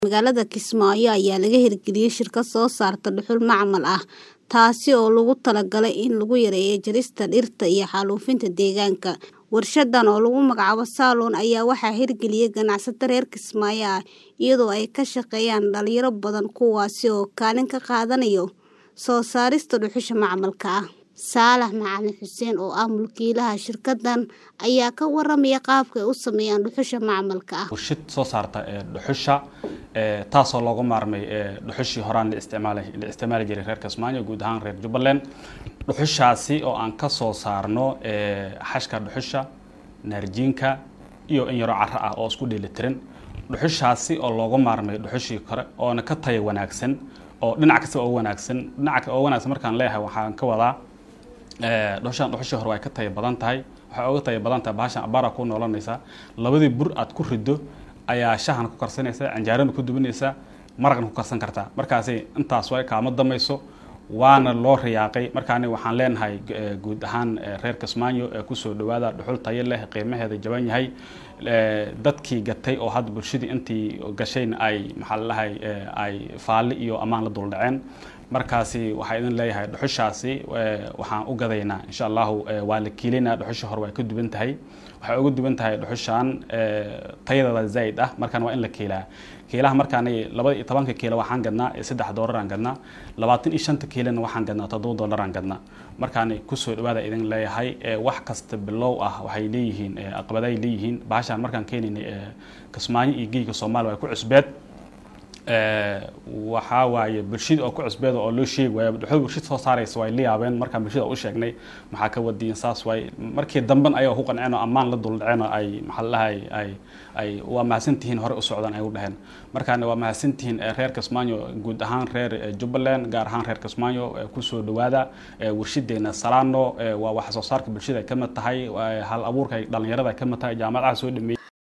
Magaalada Kismaayo ayaa laga hirgeliyay shirkad soo saarta dhuxul macmal ah, taasi oo loogu talagalay in lagu yareeyo jarista dhirta iyo xaalufinta deegaanka. Warshadan oo lagu magacaabo Saloon ayaa waxaa hirgeliyay ganacsato reer Kismaayo ah, iyadoo ay ka shaqeeyaan dhalinyaro badan kuwaas oo kaalin ka qaadanaya soo saarista dhuxusha macmalka ah. Saalax Macalin Xuseen oo ah mulkiilaha shirkaddan ayaa ka waramaya qaabka ay u sameeyaan dhuxusha macmalka ah. warshad soo saarta ee dhuxusha ee taasoo looga maarmay ee dhuxushii horaan la isticmaalay la isticmaali jiray reer Kismaayo guud ahaan reer Jubbaland dhuxushaasi oo aan ka soo saarno ee xashka dhuxusha naarjiinka iyo in yaro carro ah oo isku dheelitiran dhuxushaasi oo looga maarmay dhuxushii kore oona ka tayo wanaagsan oo dhinac kasta oo wanaagsan dhinaca oo wanaagsan markaan leeyahay waxaan ka wadaa ee dhuxushan dhuxushii hore way ka tayo badan tahay waxay uga tayo badan tahay bahashan abara ku noolanaysa labadii bur aad ku rido ayaa shahan ku karsanaysa canjaarana ku dubanaysa maraqna ku karsan kartaa markaasi intaas way kaama damayso waana loo riyaaqay markaani waxaan leenahay guud ahaan reer Kismaayo ee ku soo dhawaada dhuxul tayo leh qiimaheeda jaban yahay dadkii gatay oo hadda bulshadii intii gashayna ay maxaa la dhahay ay faali iyo amaan la dul dhaceen markaasi waxaa idin leeyahay dhuxushaasi waxaan u gadaynaa insha allahu waa la kiilinaa dhuxusha hore way ka duwan tahay waxay uga duwan tahay dhuxushan tayadeeda zaid ah markaan waa in la kiilaa kiilaha markaan labada iyo tobanka kiilo waxaan gadnaa saddex doolaraan gadnaa labaatan iyo shanta kiilona waxaan gadnaa toddoba doolaraan gadnaa markaan kusoo dhawaada idin leeyahay wax kasta bilow ah waxay leeyihiin aqbaday leeyihiin bahashaan markaan keenaynay kismaayo iyo geyga soomaaliya way ku cusbeed waxaa waaye bulshada oo ku cusbeeda oo loo sheegi waayo dhuxul bulshada soo saaraysa way la yaabeen markaan bulshada u sheegnay maxaa ka wadiin saas waay markii damben ayaga ku qanceen oo ammaan la dul dhaceen oo ay maxaa lahay ay ay waa mahadsantihiin hore u socdaan ay u dhaheen markaan waa mahadsantihiin reer Kismaayo guud ahaan reer Jubbaland gaar ahaan reer Kismaayo kusoo dhawaada warshadeena Salaano waa wax soo saarka bulshada ka mid tahay hal abuurka dhalinyarada ka mid tahay jaamacadaha soo dhameeyay